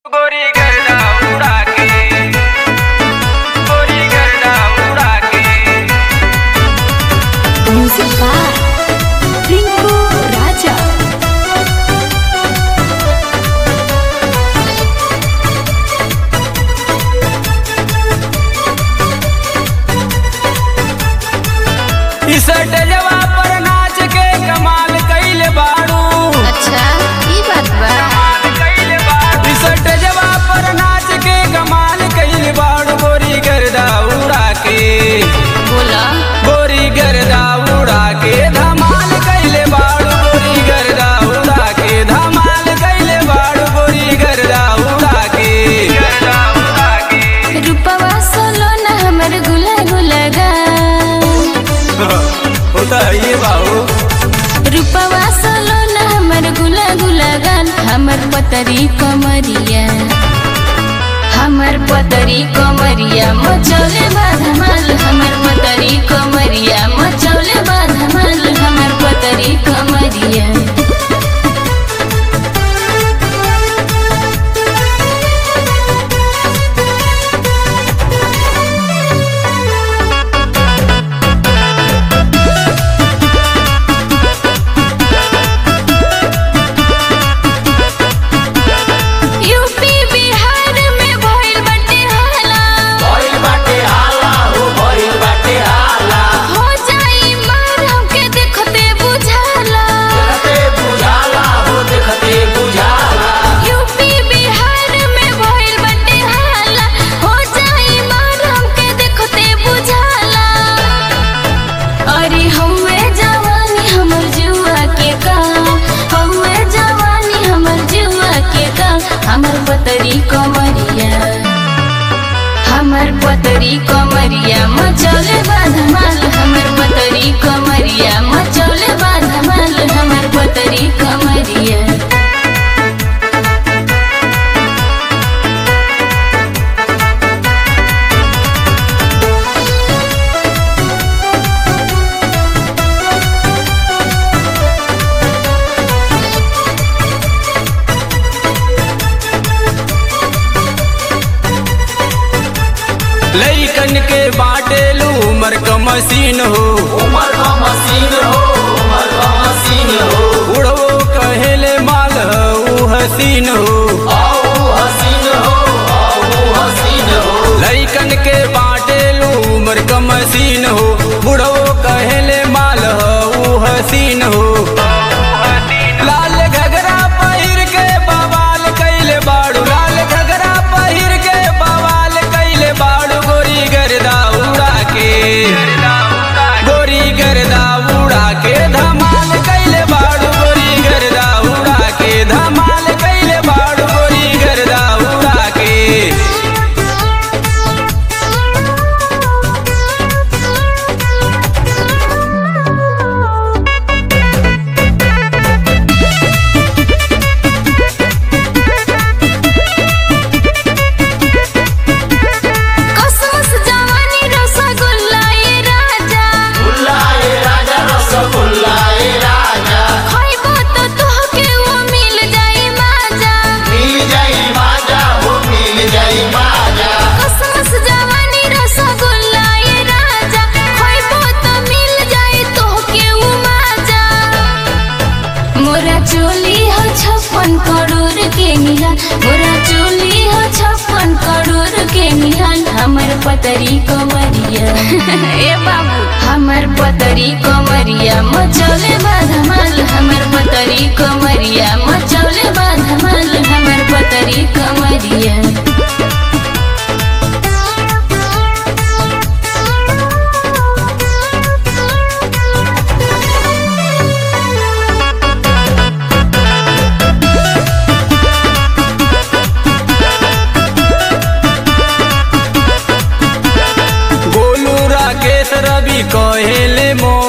गोरी गर्दा उड़ा के गोरी गर्दा उड़ा के म्यूजिक बाय रिंकू राजा इस डजवा पर नाच के कमाल कइले बाड़ू अच्छा ई बात बा कमाल कइले बाड़ू इस डजवा पर नाच के कमाल कइले बाड़ू गोरी गर्दा उड़ा के बोला गोरी गर्दा उड़ा के धमाल कइले बाड़ू गोरी गर्दा उड़ा के धमाल कइले बाड़ू गोरी गर्दा उड़ा के गर्दा उड़ा के रूपवा सोलो ना हमर गुला गुला गा होता है ये बाबू रूपवा सोलो ना हमर गुला गुला गान हमर पतरी कमरिया हमर पतरी कमरिया मचौले बाधमाल हमर पतरी कमरिया मचौले बाधमाल हमर पतरी कमरिया यूपी बिहार में भइल बाटे हाला भइल बाटे हाला हो भइल बाटे हाला हो जाई मार हमके देखते बुझाला देखते बुझाला हो देखते बुझाला यूपी बिहार में भइल बाटे हाला हो जाई मार हमके देखते बुझाला अरे हौवे जवानी हमर जुआ के का हौवे जवानी हमर जुआ के का हमर पतरी कमरिया हमर पतरी कमरिया मचौले बाधमाल हमर पतरी कमरिया मचौले बाधमाल हमर पतरी कमरिया लइकन के बाटेलू उमर क मशीन हो उमर क मशीन हो उमर क मशीन हो उड़वो कहेले माल ऊ हसीन हो हसीन हो हसीन हो लइकन के बाटेलू उमर क मशीन हो बुढ़वो कहेले माल ऊ हसीन हो लाल घगरा पहिर के बवाल कैले बाड़ू लाल घगरा पहिर के बवाल कैले बाड़ू गोरी गर्दा उड़ा के गोरी गर्दा उड़ा के धमाल कैले बाड़ू गोरी गर्दा उड़ा के धमाल कैले बाड़ू गोरी गर्दा उड़ा के कसमस जवानी रसगुल्ला ये राजा खइबो तो तोहके वो मिल जाई माजा कसमस जवानी रसगुल्ला ये राजा खइबो तो मिल जाई तोहके वो माजा मोरा चोली हो छप्पन करोड़ के निहाल मोरा चोली हो छप्पन करोड़ के निहाल हमर पतरी कमरिया ए बाबू हमर पतरी कमरिया मचौले बाधमाल हमर पतरी कमरिया मचौले बाधमाल हमर पतरी कमरिया गोलू राकेश रवि कहेले मो